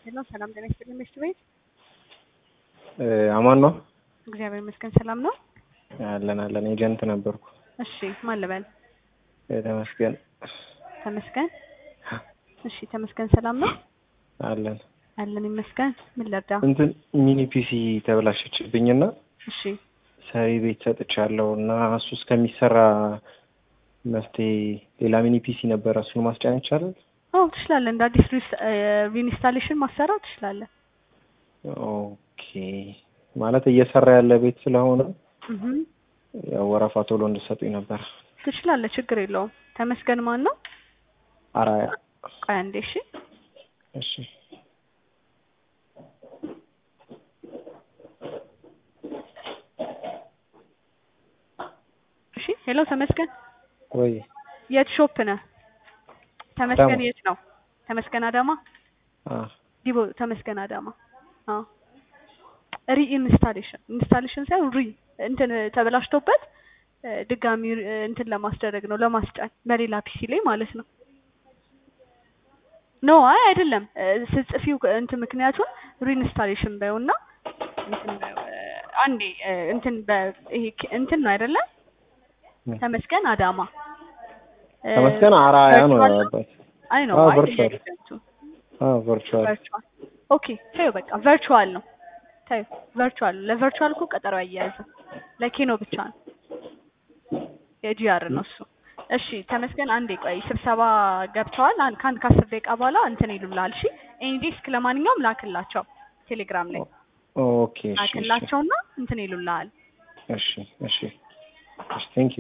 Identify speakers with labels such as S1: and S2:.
S1: ሄሎ ሰላም ጤና ይስጥልኝ ምሽት ቤት
S2: አማን ነው
S1: እግዚአብሔር ይመስገን ሰላም ነው
S2: አለን አለን ኤጀንት ነበርኩ
S1: እሺ ማን ልበል
S2: ተመስገን
S1: ተመስገን እሺ ተመስገን ሰላም ነው
S2: አለን
S1: አለን ይመስገን ምን ልርዳ
S2: እንትን ሚኒ ፒሲ ተበላሸችብኝና
S1: እሺ
S2: ሰሪ ቤት ሰጥቻለሁ እና እሱ እስከሚሰራ መፍትሄ ሌላ ሚኒ ፒሲ ነበረ እሱን ማስጫን ይቻላል
S1: አዎ ትችላለህ እንደ አዲስ ሪኢንስታሌሽን ማሰራት ትችላለህ
S2: ኦኬ ማለት እየሰራ ያለ ቤት ስለሆነ
S1: እህ
S2: ያው ወረፋ ቶሎ እንድሰጡኝ ነበር
S1: ትችላለህ ችግር የለውም ተመስገን ማን ነው
S2: አራያ
S1: ቆይ አንዴ እሺ
S2: እሺ
S1: እሺ ሄሎ ተመስገን
S2: ወይ
S1: የት ሾፕ ነህ ተመስገን
S2: አዳማ።
S1: የት ነው ተመስገን አዳማ
S2: አ
S1: ዲቦ ተመስገን አዳማ አዎ ሪኢንስታሌሽን ኢንስታሌሽን ሳይሆን ሪ እንትን ተበላሽቶበት እ ድጋሚ እ እንትን ለማስደረግ ነው ለማስጫን በሌላ ፒሲ ላይ ማለት ነው ኖ አይ አይደለም እ ስትጽፊው እንትን ምክንያቱን ሪኢንስታሌሽን በይውና እንትን በይው እ አንዴ እ እንትን በ ይሄ ክ- እንትን ነው አይደለ
S2: ምን?
S1: ተመስገን አዳማ እ
S2: ተመስገን አራያ ነው
S1: ቨርቹዋል
S2: ያባት
S1: አይ ነው
S2: አዎ፣
S1: አይ
S2: ቨርቹዋል።
S1: ኤጀንቱ
S2: አዎ ቨርቹዋል
S1: ቨርቹዋል ኦኬ ተይው በቃ ቨርቹዋል ነው ተይው ቨርቹዋል ለቨርቹዋል እኮ ቀጠሮ አያያዝም ለኬኖ ብቻ ነው የጂአር ነው እሱ እሺ ተመስገን አንዴ ቆይ ስብሰባ ገብተዋል አን- ከአንድ ከአስር ደቂቃ በኋላ እንትን ይሉልሃል እሺ ኤኒዴስክ ለማንኛውም ላክላቸው ቴሌግራም ላይ
S2: ኦኬ እሺ እሺ
S1: ላክላቸውና እንትን ይሉልሃል
S2: እሺ እሺ እሺ ቴንክ